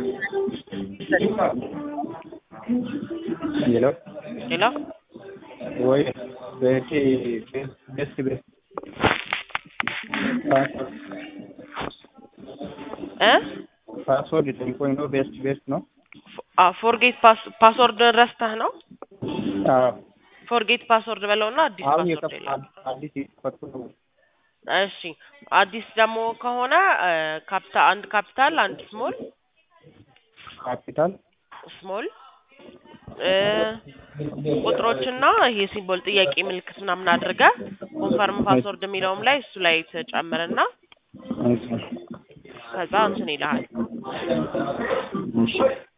ሄሎ ሄሎ ወይ ቤቴ ቤስት ቤስት እ ፓስወርድ ጠይቆኝ ነው። ቤስት ቤስት ነው። ፎርጌት ፓስወርድ ረስተህ ነው? አዎ ፎርጌት ፓስወርድ በለውና አዲስ አሁን ፓስወርድ የከፈ ይላል። አዲስ የከፈቱ ነው። እሺ አዲስ ደግሞ ከሆነ ካፒታ አንድ ካፒታል አንድ ስሞል ካፒታል ስሞል እ ቁጥሮችና ይሄ ሲምቦል ጥያቄ ምልክት ምናምን አድርገህ ኮንፈርም ፓስወርድ የሚለውም ላይ እሱ ላይ ተጨምርና እሺ ከዛ እንትን ይልሃል። እሺ